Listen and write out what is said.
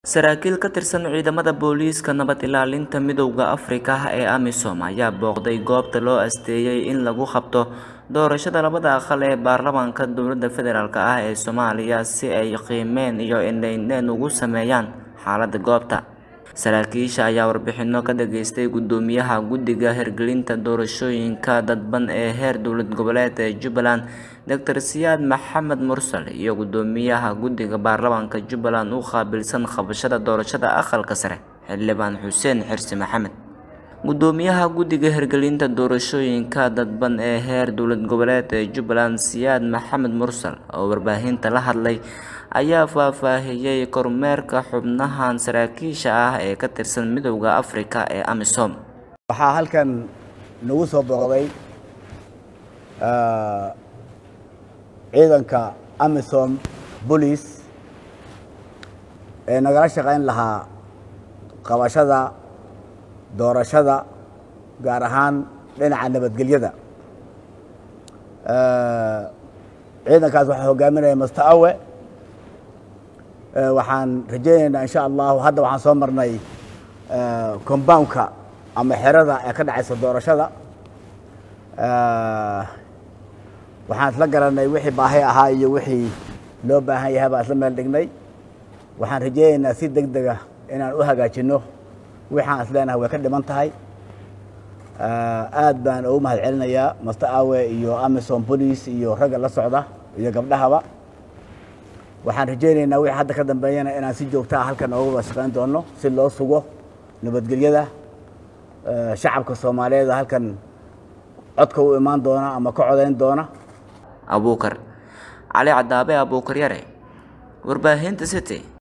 Saraakiil ka tirsan ciidamada booliiska nabad ilaalinta midowda Afrika ee AMISOM ayaa booqday goobta loo asteeyay in lagu qabto doorashada labada aqal ee baarlamaanka dowladda federaalk ah ee Soomaaliya si ay qiimeyn iyo indho-indheyn ugu sameeyaan xaaladda goobta. Saraakiisha ayaa warbixino ka dhageystay Gudoomiyaha Guddiga Hirgelinta Doorashooyinka Dadban ee heer dowlad goboleed ee Jubbaland Dr. Siyaad Maxamed Mursal iyo Gudoomiyaha Guddiga Baarlamaanka Jubbaland u qaabilsan qabashada doorashada aqalka sare Xildhibaan Xuseen Xirsi Maxamed. Gudoomiyaha Guddiga Hirgelinta Doorashooyinka Dadban ee heer dowlad goboleed ee Jubbaland Siyaad Maxamed Mursal oo warbaahinta la hadlay ayaa faahfaahiyay kormeerka xubnahan saraakiisha ah ee ka tirsan midowda Afrika ee AMISOM. waxaa halkan nagu soo booqday ciidanka amisom boolice ee nagala shaqayn lahaa qabashada doorashada gaar ahaan dhinaca nabadgelyada ciidankaas waxaa hogaaminaya master awe waxaan rajaynaynaa insha allahu hadda waxaan soo marnay compoundka ama xerada ee ka dhacaysa doorashada waxaan isla garanay wixii baahi ahaa iyo wixii loo baahan yahay baan isla meel dhignay waxaan rajaynaynaa si deg dega inaan u hagaajino wixaan isleenahay way ka dhiman tahay aad baan ugu mahad celinayaa master awe iyo amison police iyo ragga la socda iyo gabdhahaba waxaan rajaynaynaa wixii hadda ka dambeeyana inaan si joogta ah halkan ooga wada shaqayn doono si loo sugo nabadgelyada shacabka soomaaliyeed halkan codka u imaan doona ama ka codayn doona abuukar cali cadaabe abuukar yare warbaahinta city